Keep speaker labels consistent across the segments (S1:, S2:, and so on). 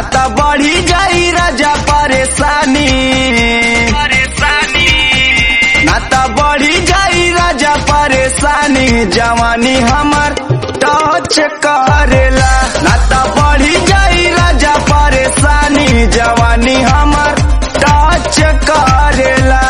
S1: त बढ़ी जाई राजा परेशानी ना त बढ़ी जाई राजा परेशानी जवानी हमर टच करेला ना त बढ़ी जाई राजा परेशानी जवानी हमर टच करेला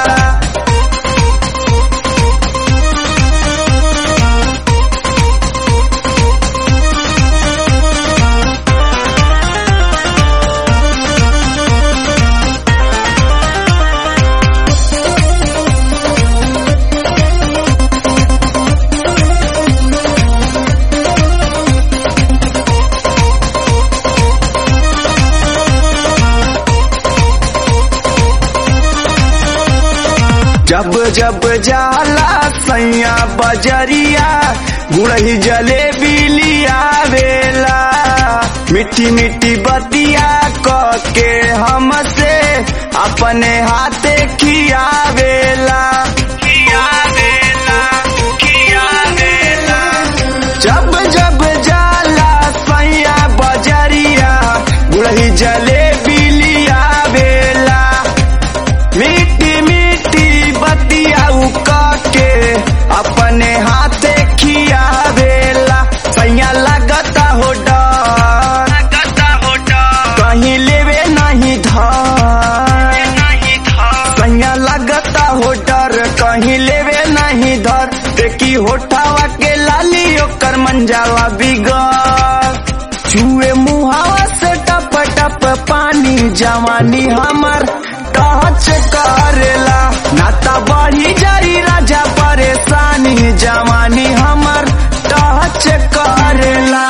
S1: जब जब जाला सैया बजरिया गुड़ही जलेबी लियावेला मिट्टी मिट्टी बतिया क के हमसे अपने हाथे खियावेला खियावेला खियावेला जब जब जाला सैया बजरिया गुड़ही जलेबी लियावेला मीठी मीठी बतिया उका के अपने हाथे खियावेला सैया लगता हो डर कहीं लेवे नहीं धर सैया लगता हो डर कहीं लेवे नहीं धर देखी होठावा के लाली ओकर मंजावा बिगड़ छुए मुहावा से टप टप पानी जवानी हमर टच करेला नाता बढ़ी जाई राजा परेशानी जवानी हमर टच करेला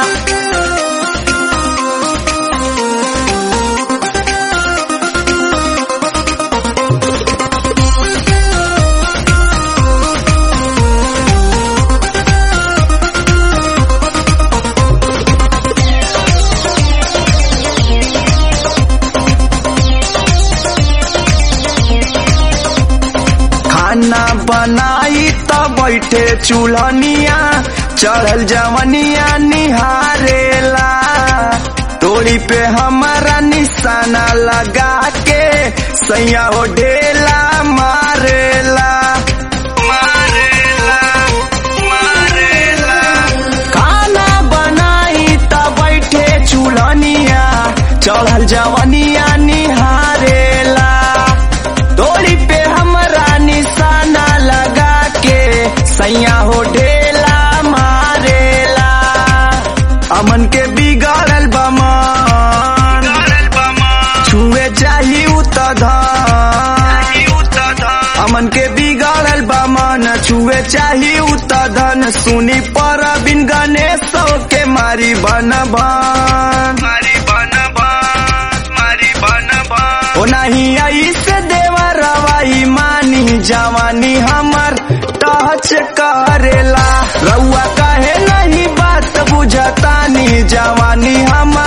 S1: खाना बनाई त बैठे चूल्हनिया चढ़ल जवनिया निहारेला तोड़ी पे हमारा निशाना लगा के सैया हो ढेला मारेला मारेला मारेला खाना बनाई त बैठे चूल्हनिया चढ़ल जवनिया निहारेला तोड़ी पे हमरा निशाना लगा के सैया हो ढेला मारेला अमन के बिगड़ल बमन छुए चाही उत धन अमन के बिगड़ल बमन छुए चाही उत धन सुनी पर बिन गणेश के मारी बन भन ओ नहीं आई से देवा रवाई मानी जवानी हमर टच करेला रउआ कहे नहीं बात बुझतानी जवानी हमर